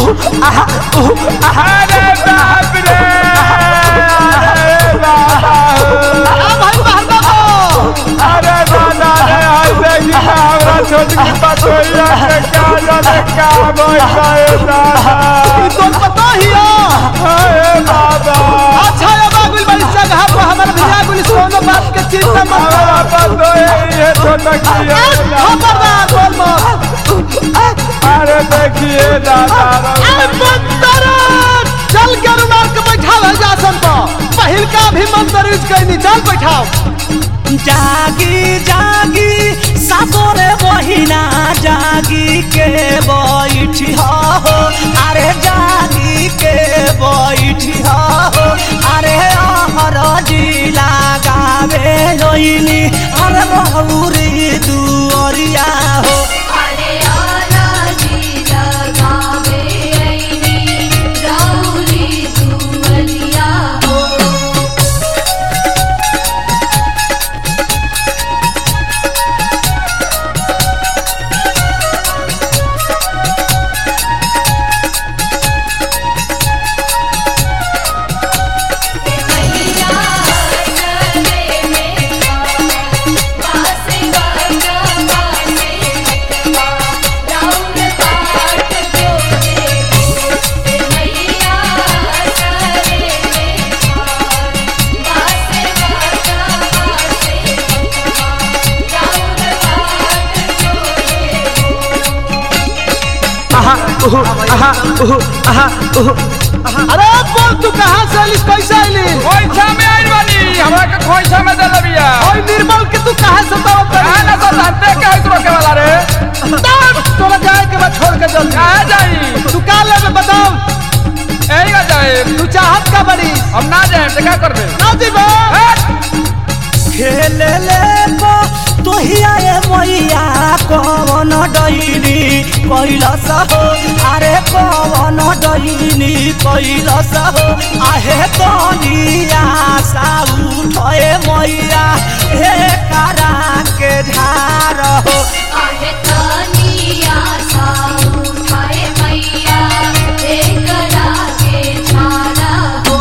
अरे बाप रे अरे बाबा आ भाई बाहर बाबू अरे दादा रे ऐसे ही हमरा छोटकी पतोहिया के क्या जाने का बैठा है दादा ई तो पता ही है अरे बाबा अच्छा अब आगुल बड़ी जगह पर हमारे भैया गुल सोनो बात के चिंता मत हमारा करो पतोही ये छोटकी है खबरदार बोल मत अरे देखिए दादा ए मंदर चल के रुमाल के बैठाव है जासन तो पहिल का भी मंदर यूज करनी चल बैठाओ जागी जागी सासोरे बहिना जागी के बैठी हो अरे जागी के बैठी हो अरे अहर जिला गावे लोइनी अरे बहुरी दुअरिया हो अरे आला जी लगावे ऐनी गौरी दुवलिया हो मैया चले में बासे बाजा बासे बा राउर पाट जोड़े मैया चले में बासे बाजा बासे बा राउर पाट जोड़े अरे बोल तू कहाँ से आलिस कैसे आइली खोइछा में आई वाली हमरा के खोइछा में दे लबिया ओए निर्मल के तू कहाँ से दावत कहा ना तो जानते क्या है रोके वाला रे तोरा जाए के बाद छोड़ के जल्दी कहा जाई तू का लेबे बताओ यही का जाए तू चाहत का बड़ी हम ना जाए तो क्या कर दे ना जीबो खेले ले को तोहिया ए मैया कवन डैनी कैलस हो अरे कवन डैनी कैलस हो आहे तनिया सा उठे मैया हे करा के झार हो आहे तनिया सा उठाए मैया एक रागे छाड़ा हो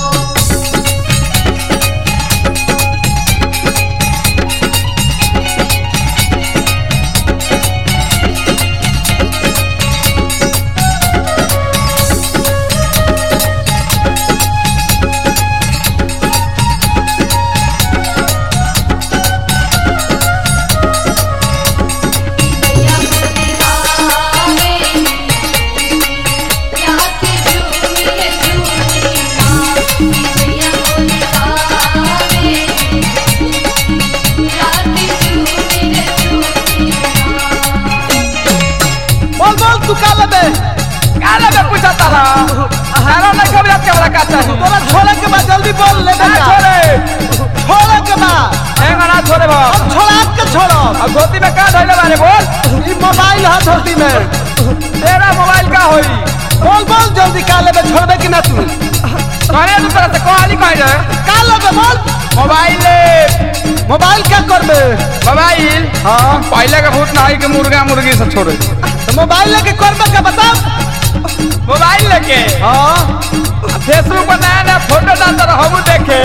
बोल बोल तू का लेबे काला में पूछा तारा सारा नहीं खबर आपके वाला का चाहिए तोरा छोड़े के बाद जल्दी बोल लेबे ना का छोड़े छोड़े के बाद एंगा ना छोड़े बा अब छोड़ा के छोड़ो अब धोती में का धइले बारे बोल ई मोबाइल है धोती में तेरा मोबाइल का होई बोल बोल जल्दी का लेबे छोड़बे कि ना तू कहने तू तरह से कहानी कह रहे का लेबे बोल मोबाइल ले मोबाइल क्या करबे मोबाइल हाँ पहले के भूत नहीं के मुर्गा मुर्गी सब छोड़े तो मोबाइल लेके करबे का बता मोबाइल लेके हाँ फेसबुक पर नया नया फोटो डालता रहो हम देखे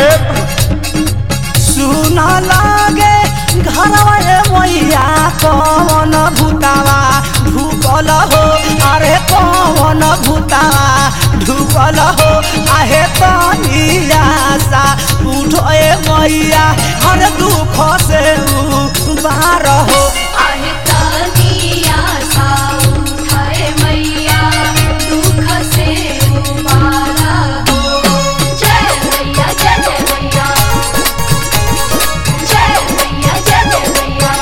सुन लागे घरवा ए मैया कवन भूतावा ढुकल हो अरे कवन भूतावा ढुकल हो आहे तनिया सा उठो ए मैया हर दुख से बार हो आहे तनिया सा उठाए मैया दुख से उबारा हो जय मैया जय जय मैया जय मैया जय जय मैया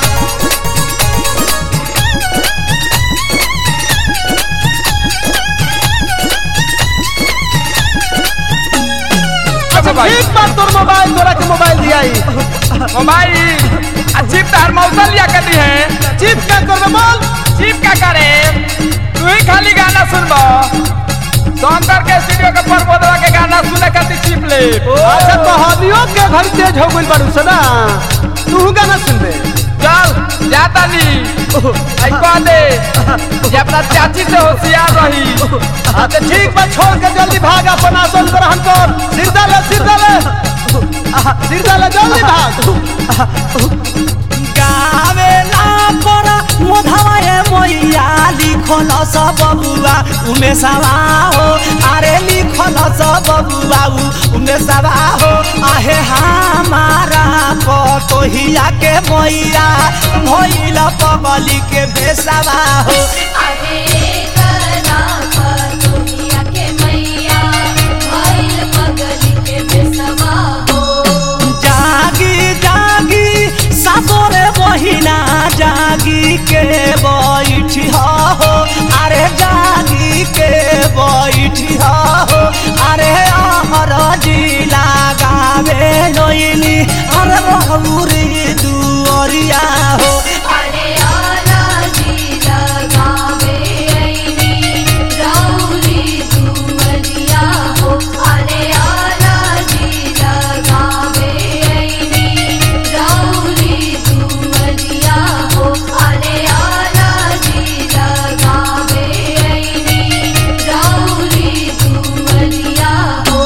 अच्छा भाई ठीक बात तोर मोबाइल तोरा के मोबाइल दियाई मोबाइल अजीब तार मौसम लिया करती है चिप क्या करबे बोल चीप का करे तू ही खाली गाना सुनबो शंकर के स्टूडियो के प्रबोधवा के गाना सुने खातिर चीप ले अच्छा तो हमियो के घर तेज हो गइल बारू सना तू गाना सुनबे चल जाता नी आई कह दे ये अपना चाची से होशियार रही हाँ तो ठीक बा छोड़ के जल्दी भाग अपन आसन ग्रहण कर सिर डाले सिर डाले आहा, सिर डाले जल्दी भाग गावेला पर मोधवा ए मैया लिखल सब बबुआ उमे सवा हो अरे लिखल सब बबुआ उ- उमे सवा हो आहे हमारा पतोहिया के मैया भइल पगली के बेसवा हो आहे कला पतोहिया के मैया भइल पगली के बेसवा हो जागी जागी सासोरे बहिना जागी के बैठी हो अरे जागी के बैठी हो अरे अमर जिला गावे नैनी अरे बहुरी दुअरिया हो अरे आला जी लगावे ऐनी रौली दुवरिया हो अरे आला जी लगावे ऐनी रौली दुवरिया हो अरे आला जी लगावे ऐनी रौली दुवरिया हो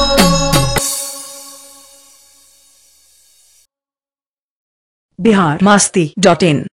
बिहार मास्ती डॉट इन